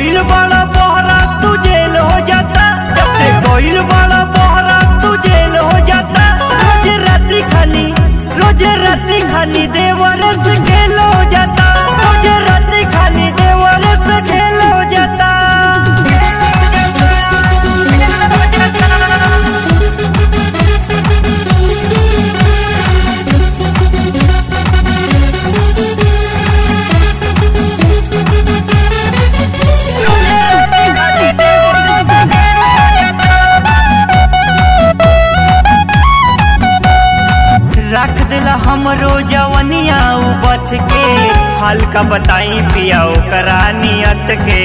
गइल बड़ा बहरा तू जेल हो जाता जब से गइल बड़ा बहरा तू जेल हो जाता रोज राती खानी रोज राती खानी देवर से खेल हो जाता रोज राती खानी देवर से खेल हो जाता रख दिला हमरो जवनिया उबत के हल्का बताई पिया ओकरा नियत के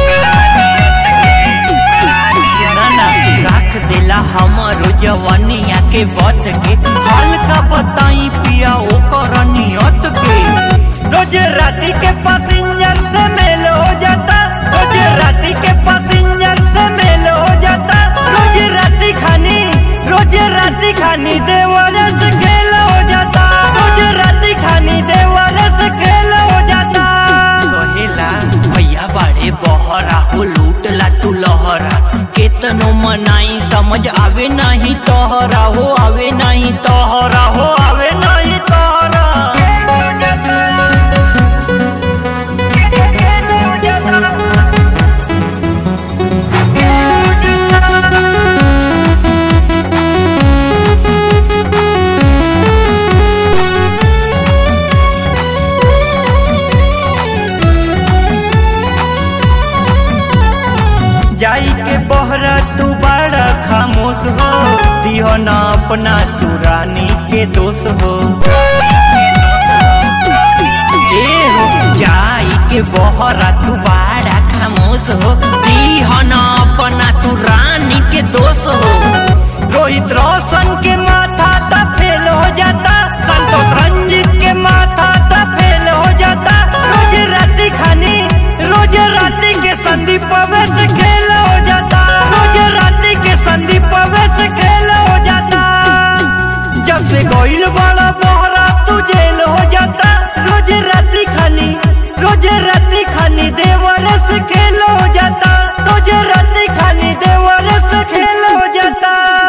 ना ना रख दिला हमरो जवनिया के बत के हल्का बताई पिया ओकरा नियत के रोज राती के पैसेंजर से मेल हो जाता रोज राती के पैसेंजर से मेल हो जाता रोज राती खानी रोज राती खानी देवर से खेल हो जाता रोज राती खानी देवर से खेल हो जाता कहेला भैया बाड़े बहरा हो लूटला तू लहरा केतनो मनाई समझ आवे नहीं तोहरा हो आवे नहीं तोहरा हो आवे नहीं तोहरा जाई के बहरा तू बड़ा खामोश हो दिहो ना अपना तू रानी के दोष हो ए हो जाई के बहरा तू बाड़ा खामोश हो दीहन अपना तू रानी के दोष हो रोहित रोशन के माथा ता फेल हो जाता संतोष रंजित के माथा ता फेल हो जाता रोज राती खानी रोज राती के संदीप अवैस खेल हो जाता रोज राती के संदीप अवैस खेल हो जाता जब से गोइल बड़ा बहरा तू जेल हो जाता रोज राती खानी रोज राती खानी देवर से खेल हो जाता रोज राती खानी देवर से खेल हो जाता